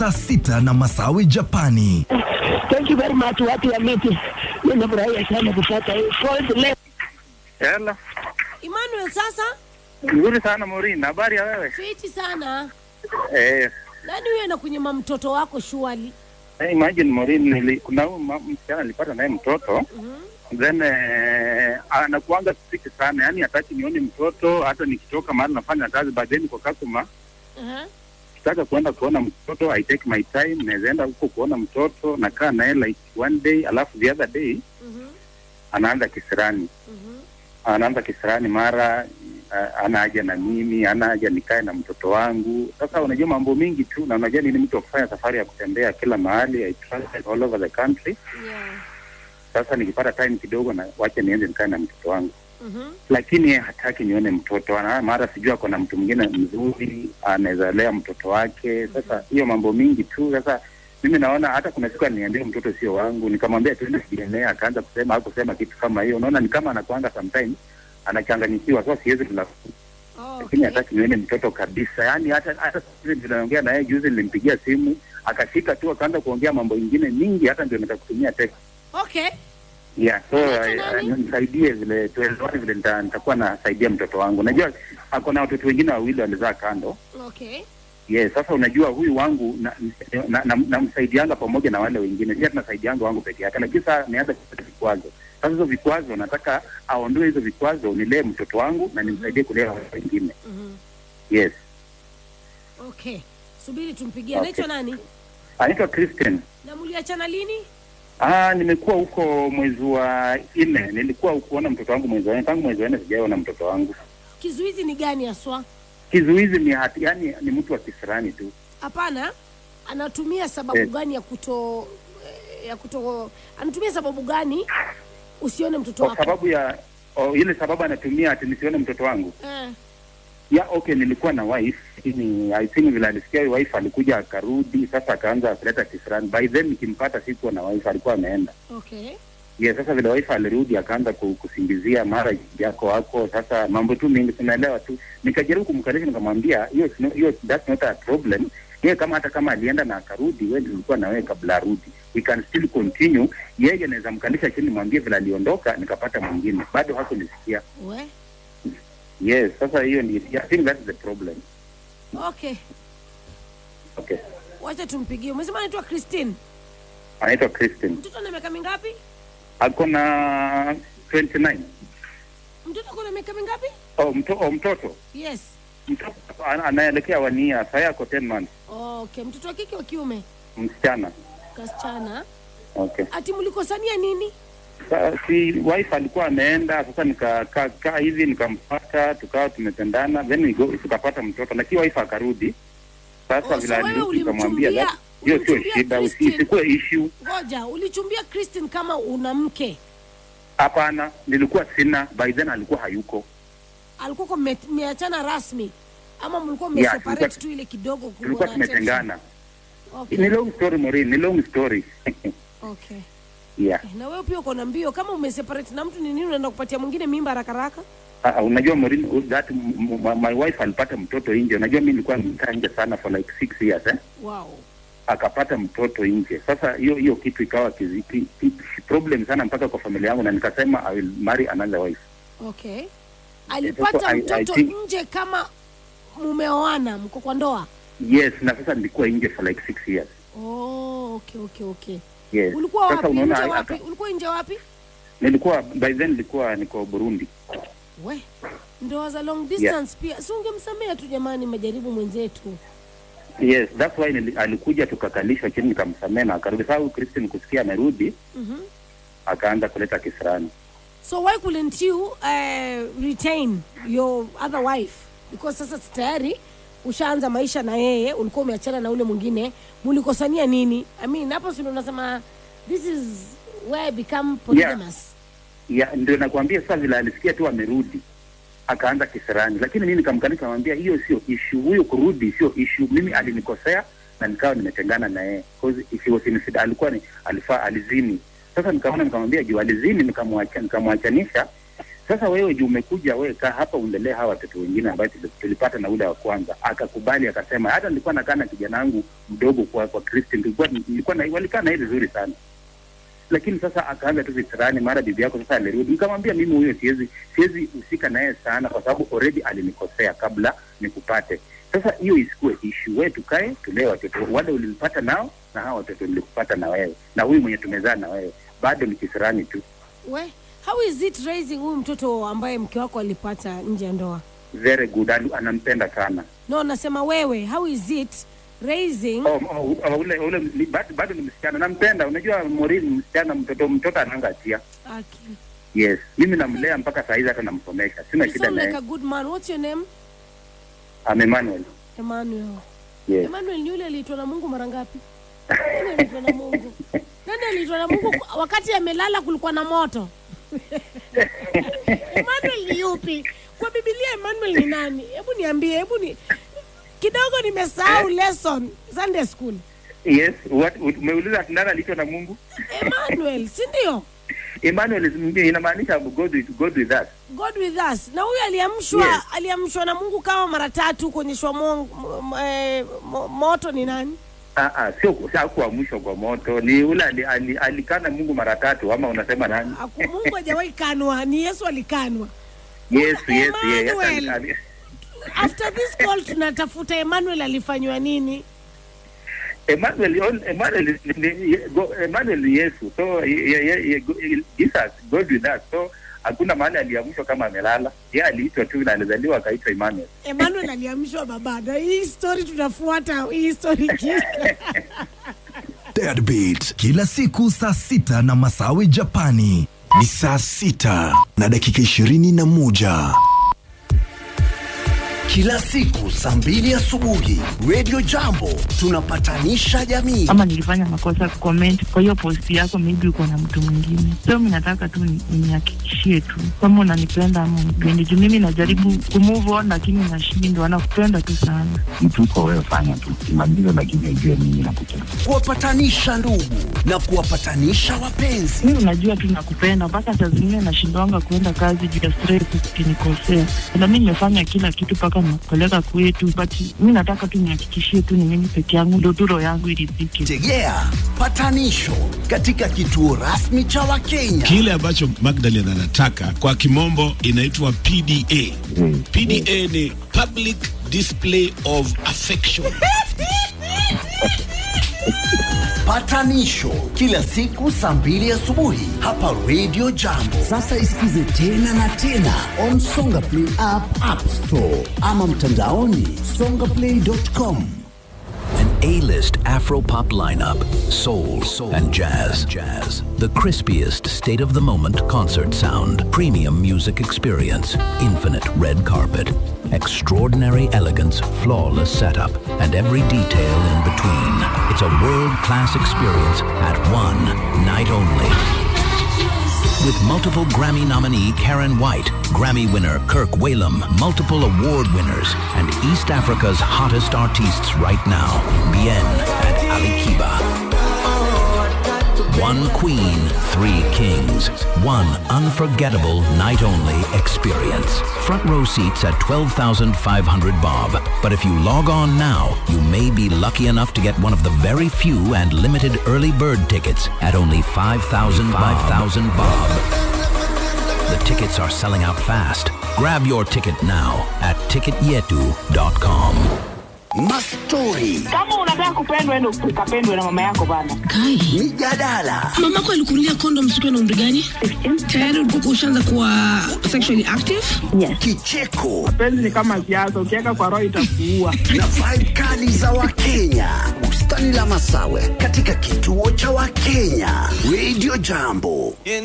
saa sita na Masawi Japani. Thank you very much watu wa miti. Nimefurahia sana kupata hii point leo. Hello. Emmanuel, sasa Nzuri sana Maureen, habari ya wewe? fiti sana. Eh, Nani huyo anakunyima mtoto wako shuali? eh, imagine Maureen, nili, kuna huyu ma- msichana nilipata naye mtoto then eh, anakuanga strict sana, yani hataki nione mtoto hata nikitoka mahali nafanya kazi, but then kwa customer Aha. kitaka kuenda kuona mtoto I take my time, naweza enda huko kuona mtoto, nakaa naye like one day, alafu the other day Mhm. anaanza kisirani Mhm. anaanza kisirani mara uh, ana haja na mimi, ana haja nikae na mtoto wangu. Sasa unajua mambo mingi tu, na unajua ni mtu wa kufanya safari ya kutembea kila mahali, I travel all over the country. Yeah. Sasa nikipata time kidogo, na wacha niende nikae na mtoto wangu, Mhm. lakini yeye hataki nione mtoto. Ana mara sijui ako na mtu mwingine mzuri, anaweza lea mtoto wake. Sasa hiyo mambo mingi tu. Sasa mimi naona hata kuna siku aliniambia mtoto sio wangu, nikamwambia tuende DNA, akaanza kusema au kusema kitu kama hiyo. Unaona, ni kama anakuanga sometimes anachanganyikiwa. Sasa siwezi kula Oh, lakini okay. hataki nione mtoto kabisa. Yaani hata hata vile tunaongea naye juzi, nilimpigia simu akashika tu akaanza kuongea mambo ingine mingi, hata ndio nikakutumia text Okay. yeah. So Unaitwa I- nani? I- nisaidie vile tuelewane vile nita- nitakuwa nasaidia mtoto wangu. Najua ako na watoto wengine wawili walizaa kando. Okay. Yes, sasa unajua huyu wangu namsaidianga na, na, namsaidianga pamoja na wale wengine, si tunasaidianga wangu peke yake, lakini sasa nianza kupata vikwazo. Sasa hizo vikwazo nataka aondoe hizo vikwazo, nilee mtoto wangu na nimsaidie kulea wale wengine. Mhm. Yes, Okay. Subiri tumpigie. Okay. Anaitwa nani? anaitwa Christian. Na mliachana lini? Ah, nimekuwa huko mwezi wa nne. Nilikuwa kuona mtoto wangu mwezi wa nne. Tangu mwezi wa nne sijaona mtoto wangu. Kizuizi ni gani haswa? Kizuizi ni hati, yani ni mtu wa kisirani tu. Hapana. Anatumia sababu Eh. gani ya kuto eh, ya kuto anatumia sababu gani usione mtoto Kwa wako? sababu ya oh, ile sababu anatumia ati nisione mtoto wangu. Eh. Ya okay, nilikuwa na wife. Lakini I think vile alisikia huyu wife alikuja akarudi, sasa akaanza kuleta kisirani. By then nikimpata sikuwa na wife, alikuwa ameenda. Okay. Yes, sasa vile wife alirudi akaanza ku- kusingizia mara yako wako, sasa mambo tu mingi tunaelewa tu. Nikajaribu kumkalisha nikamwambia hiyo is no- hiyo that's not a problem. Yeye kama hata kama alienda na akarudi, wewe ndio ulikuwa na wewe kabla arudi. We can still continue. Yeye anaweza mkalisha chini mwambie vile aliondoka nikapata mwingine. Bado hakunisikia. We. Yes, sasa hiyo ni I think that's the problem. Okay. Okay. Wacha tumpigie. Umesema anaitwa Christine. Anaitwa Christine. Mtoto ana miaka mingapi? Ako na 29. Mtoto ako na miaka mingapi? Oh, mto, oh, mtoto. Yes. Mtoto ana- anaelekea wania, sasa ako 10 months. Okay. Mtoto wa kike wa kiume? Msichana. Kasichana. Okay. Ati mlikosania nini? Sa- si wife alikuwa ameenda, sasa nikakaa kaa hivi nikampata, tukawa tumetendana, then we go, tukapata mtoto, lakini wife akarudi. Sasa Oh, vile so wewe alirudi nikamwambia ulimchumbia- "That- hiyo sio ulimchumbia shida, usi- Christine?" isikuwe issue. Ngoja, ulichumbia Christine kama una mke. Hapana, nilikuwa sina, by then alikuwa hayuko. Alikuwa kwa mme- mmeachana rasmi ama mlikuwa Yeah, mmeseparate tulikuwa- tu ile kidogo kuwa Tulikuwa na attention? tumetengana. Okay. Ni long story Maureen, ni long story. Okay. yeah. Eh, Na wewe pia uko na mbio kama umeseparate na mtu ni nini unaenda kupatia mwingine mimba haraka haraka? Uh, unajua Maureen, uh, that m- m- my wife alipata mtoto nje. Unajua mimi nilikuwa nimekaa nje sana for like six years eh? Wow. akapata mtoto nje. Sasa hiyo hiyo kitu ikawa kiziki, ki- problem sana mpaka kwa familia yangu, na nikasema I will marry another wife. Okay. Alipata so I- I mtoto think- nje kama mumeoana, mko kwa ndoa? Yes, na sasa nilikuwa nje for like six years. Oh, okay, okay, okay. Yes. Ulikuwa Sasa wapi? unaona, Nje aka- wapi? Ulikuwa nje wapi? Nilikuwa by then nilikuwa niko Burundi. We. Ndoa za long distance pia. Si ungemsamea tu jamani, majaribu mwenzetu. Yes, that's why nili, alikuja tukakalishwa chini nikamsamehe na akarudi. Sasa huyu Christine kusikia amerudi Mhm. akaanza kuleta kisirani. So why couldn't you uh, retain your other wife? Because sasa tayari ushaanza maisha na yeye, ulikuwa umeachana na ule mwingine, mulikosania nini? I mean, hapo si ndo unasema this is where I become polygamous. Ya, ndio nakwambia sasa vile alisikia tu amerudi akaanza kisirani, lakini mimi nikamkalisha nikamwambia hiyo sio issue, huyo kurudi sio issue. Mimi alinikosea na nikawa nimetengana na yeye because if he was in sin, alikuwa ni alifaa alizini. Sasa nikaona nikamwambia juu alizini, nikamwacha nikamwachanisha. Sasa wewe juu umekuja wewe kaa hapa uendelee hawa watoto wengine ambayo tuli- tulipata na ule wa kwanza, akakubali akasema, hata nilikuwa nakaa na kijana wangu mdogo kwa kwa Kristi, nilikuwa nilikuwa na walikaa na yeye vizuri sana lakini sasa akaanza tu visirani, mara bibi yako sasa alirudi. Nikamwambia mimi huyo siwezi siwezi husika naye sana, kwa sababu already alinikosea kabla nikupate. Sasa hiyo isikuwe issue, wewe tukae tulee watoto wale ulimpata nao na hawa watoto nilikupata na wewe na huyu mwenye tumezaa na wewe, bado ni kisirani tu. we how is it raising huyu mtoto ambaye mke wako alipata nje ya ndoa Very good, Anu- anampenda sana. no nasema wewe how is it raising Oh, oh, oh, ule ule ni, bado, bado ni msichana, nampenda. Unajua Maureen, msichana mtoto mtoto ananga hatia. okay. Yes, mimi namlea mpaka saa hizi, hata namsomesha, sina you shida sound like naye. a good man what's your name I'm Emmanuel. emmanuel Yes. emmanuel ni yule aliitwa na mungu mara ngapi nani aliitwa na mungu nani aliitwa na mungu wakati amelala kulikuwa na moto emmanuel ni yupi kwa bibilia emmanuel ni nani hebu niambie hebu ni kidogo nimesahau lesson sunday school Yes, what umeuliza nani aliitwa na Mungu? emmanuel si ndio Emmanuel is- inamaanisha God with, God with us. god with us na huyu aliamshwa Yes. aliamshwa na mungu kama mara tatu kuonyeshwa mo, mo, eh, mo, moto ni nani Ah, ah, sio sio kuamshwa kwa moto, ni ule ali- ali- alikana Mungu mara tatu, ama unasema nani? Aku- mungu hajawahi kanwa ni yesu alikanwa Yes, yes, yes. Emmanuel. Ali- ali- after this call tunatafuta emmanuel alifanywa nini Emmanuel, on- Emmanuel, ni- ni- go- Emmanuel ni Yesu, so ye- ye- ye- go- Jesus, God with us. So hakuna mahali aliamshwa kama amelala, yeye aliitwa tu na alizaliwa akaitwa Emmanuel. emmanuel aliamshwa baba na hii story tunafuata hii story kisha Deadbeat kila siku saa sita na Masawi Japani. Ni saa sita na dakika ishirini na moja. Kila siku saa mbili asubuhi Radio Jambo tunapatanisha jamii. ama nilifanya makosa comment kwa hiyo post yako, maybe uko na mtu mwingine. So mimi nataka tu ni- nihakikishie tu kama unanipenda ama unipendi, juu mimi najaribu kumove on lakini nashindwa. Nakupenda tu sana. mtu uko wewe, fanya tu kimaliza, lakini ujue mimi nakupenda. Kuwapatanisha ndugu na kuwapatanisha wapenzi. Mimi unajua tu nakupenda, mpaka saa zingine nashindwanga kuenda kazi juu ya stress, ukinikosea. Na mimi nimefanya kila kitu mpaka nakupeleka kwetu, but mimi nataka tu nihakikishie tu ni mimi peke yangu, ndo tu roho yangu iridhike. Tegea patanisho katika kituo rasmi cha Wakenya. Kile ambacho Magdalene anataka kwa kimombo inaitwa PDA. Mm. PDA ni public display of affection. Patanisho kila siku saa mbili asubuhi hapa Radio Jambo. Sasa isikize tena na tena on Songa Play app, App Store ama mtandaoni songaplay.com. An A-list Afro-pop lineup, soul, and jazz. Jazz. The crispiest state-of-the-moment concert sound, premium music experience, infinite red carpet, extraordinary elegance, flawless setup, and every detail in between. It's a world-class experience at one night only. With multiple Grammy nominee Karen White, Grammy winner Kirk Whalum, multiple award winners, and East Africa's hottest artists right now, Bien and Ali Kiba. One queen, three kings. One unforgettable night only experience. Front row seats at 12,500 bob. But if you log on now, you may be lucky enough to get one of the very few and limited early bird tickets at only 5,000 5,000 bob. The tickets are selling out fast. Grab your ticket now at ticketyetu.com. Mastori, Kama unataka kupendwa, endo ukapendwe na mama yako bana. mijadala, mamako alikunulia kondom siku na umri gani tayari ulikuwa ushaanza kuwa sexually active kicheko Penzi ni kama siasa, ukiweka kwa roho itakuua. na vibe kali za Wakenya. Bustani la Masawe katika kituo cha Wakenya. Radio Jambo.